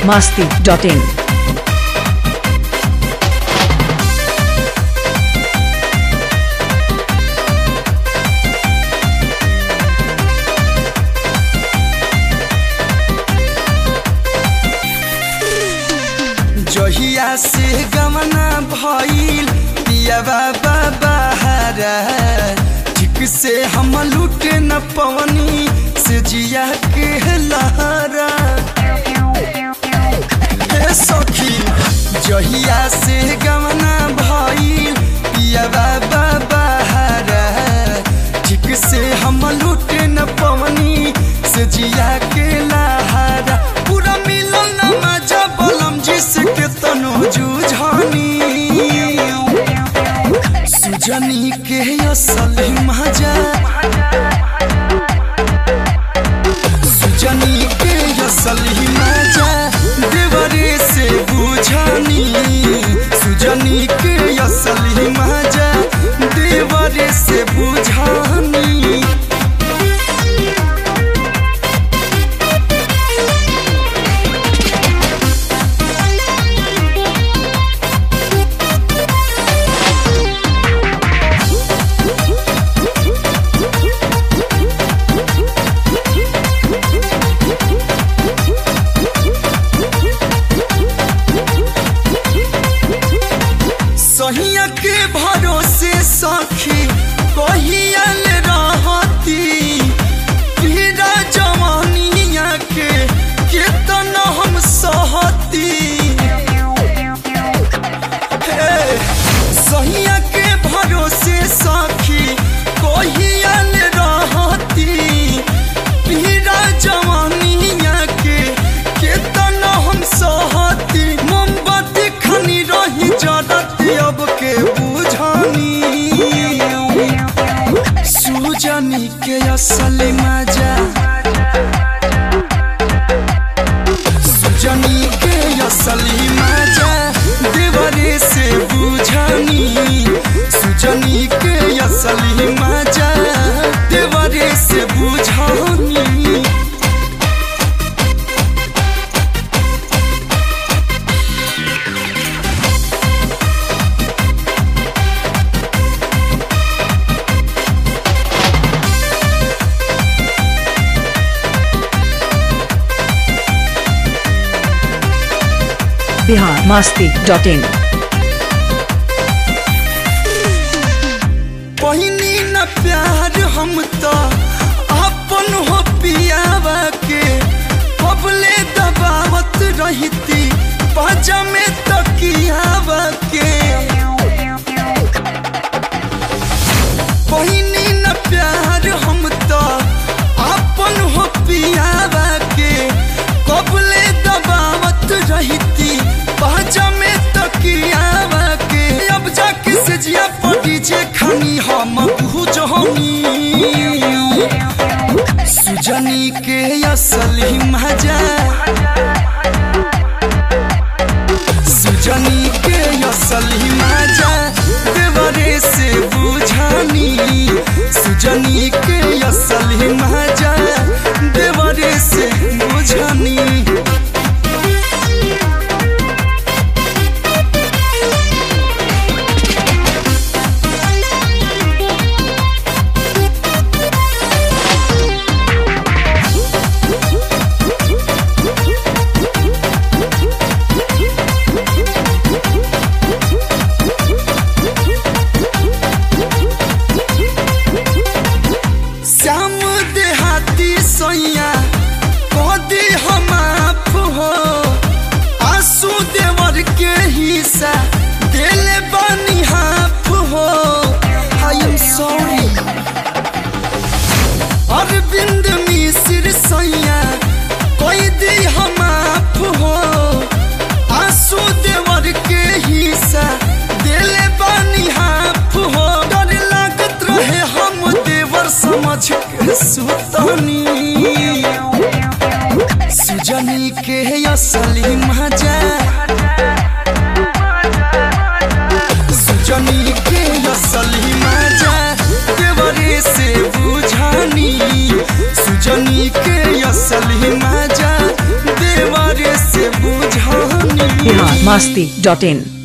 masti.in. जहिया से गमना भइल पिया बाबा बहारा ठीक से हम लूटे न पवनी से जिया के लहरा हे सखी जहिया से गमना भइल पिया बाबा बहारा ठीक से हम लूटे न पवनी से जिया के लहरा पूरा मिलन मजा बलम जिसके तनो जुझानी सुजनी के असल मजा सुजनी के असल मजा देवरे से बुझानी सुजनी के असल मजा देवरे से बुझानी सहिया के भरोसे सखी कहियल रहती पीरा जवानिया के केतन हम सहती हे, सहिया के भरोसे सखी कहियल रहती पीरा जवानिया के केतन हम सहती मोमबत्ती खनी रही जरती अब के बुझानी सुजनी के असल मजा सुजनी के असली मजा देवरे से बुझानी सुजनी के असली मजा देवरे से बुझानी Bihar masti.in. पहिनी न प्यार हम तो अपन हो पियावा के कबले दबावत रहती बाजा में तकियावा के पहिनी न प्यार हम तो अपन हो पियावा के कबले दबावत रहती बाजा में तकियावा के अब जाके से जिया पड़ी जे खानी हम बुझनी सुजनी के असली मजा सुजनी के असली मजा देवरे से बुझानी सुजनी के असली मजा देवरे से बुझानी श्याम देहाती सैया कदी हम आप हो आंसू देवर के हिस्सा दिल बनी हाफ हो I am sorry Arvind Mishra सैया कोई दी हम आप हो आंसू देवर के हिस्सा दिल बनी हाफ हो डर लागत रहे हम देवर समझ के सुतनी सुजनी के असली मजा सुजनी के असली मजा देवरे से बुझानी सुजनी के असली मजा देवरे से बुझानी masti.in